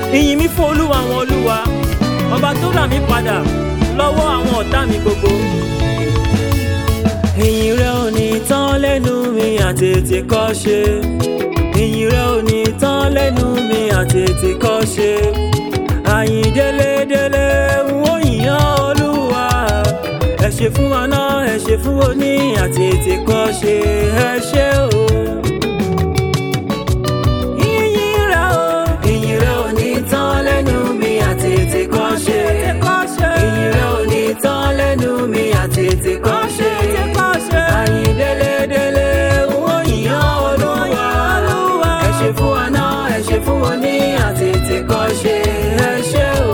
ìyìn mi fún olúwa àwọn olúwa ọba tó rà mí padà lọ́wọ́ àwọn ọ̀tá mi gbogbo. ìyìn rẹ ò ní tán lẹ́nu mi àtètè kọ́ ṣe ìyìn rẹ ò ní tán lẹ́nu mi àtètè kọ́ ṣe àyìn délédélé ń ó yìnyán olúwa ẹ ṣe fún wa náà ẹ ṣe fún wa ní àtètè kọ́ ṣe ẹ ṣe o. Ìyìn rẹ o, ìyìn rẹ ò ní tán lẹ́nu mi àtètè kọ́ ṣe. Ìyìn rẹ ò ní tán lẹ́nu mi àtètè kọ́ ṣe. Àyìn délédélé ń ó yìnyán olúwa ẹ ṣe fún wa náà ẹ ṣe fún wa ní àtètè kọ́ ṣe ẹ ṣe o.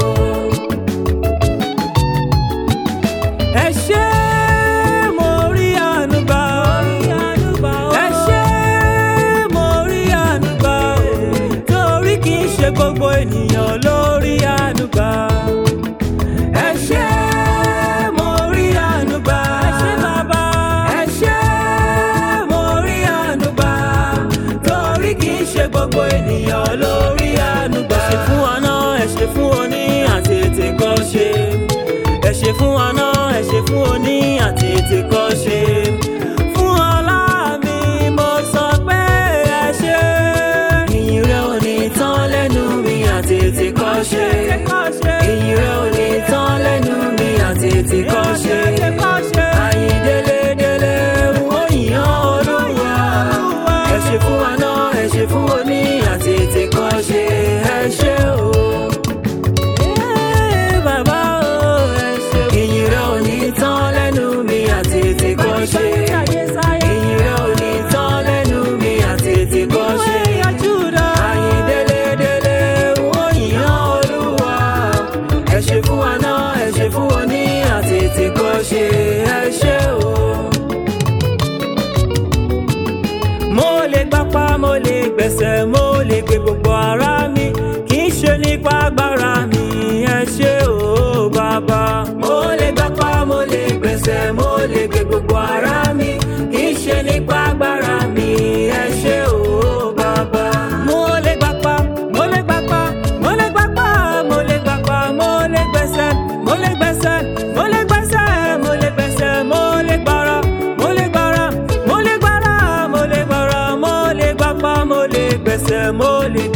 ẹ ṣé mo rí àánú gbà ẹ ṣé mo rí àánú gbà torí kì í ṣe gbogbo ènìyàn ló rí àánú gbà ẹ ṣé mo rí àánú gbà ẹ ṣé mo rí àánú gbà torí kì í ṣe gbogbo ènìyàn ló rí àánú gbà. ẹ ṣe fún wa náà ẹ ṣe fún wọn ní àtètè kọ́ ṣe ẹ ṣe fún wa náà ẹ ṣe fún wọn ní àtètè kọ́ ṣe. fún ọlá mi mo sọ pé ẹ ṣe. ìyìn rẹ ò ní tán lẹ́nu mi àtètè kọ́ ṣe. ìyìn rẹ ò ní tán lẹ́nu mi àtètè kọ́ ṣe. àyìn délédélé ó yìnyán olúwa. ẹ ṣe fún wa náà ẹ ṣe fún wọn ní àtètè kọ́ ṣe. ẹ ṣe o. Ee, bàbá o, ẹ ṣé. Ìyìn rẹ ò ní tán lẹ́nu mi àtètè kọ́ ṣe. Ìyìn rẹ ò ní tán lẹ́nu mi àtètè kọ́ ṣe. Àyìn délédélé wọ́n yìnyán olúwa. Ẹ ṣe fún wa náà, ẹ ṣe fún wọn ní àtètè kọ́ ṣe. Ẹ ṣé o. Mo lè gbapá, mo lè gbẹ̀sẹ̀, mo lè gbé gbogbo ara mi. Kì í ṣe nípa agbára mi, ẹ ṣé o bàbá. Mo lè gbapá, mo lè gbẹ̀sẹ̀, mo lè gbé gbogbo ara mi. Kì í ṣe nípa agbára mi, ẹ ṣé o bàbá. Mo lè gbapá, mo lè gbapá, mo lè gbapá, mo lè gbapá, mo lè gbẹ̀sẹ̀, mo lè gbẹ̀sẹ̀, mo lè gbẹ̀sẹ̀, mo lè gbẹ̀sẹ̀, mo lè gbára, mo lè gbára, mo lè gbára, mo lè gbára, mo lè gbapá, mo lè gbẹ̀sẹ̀, mo lè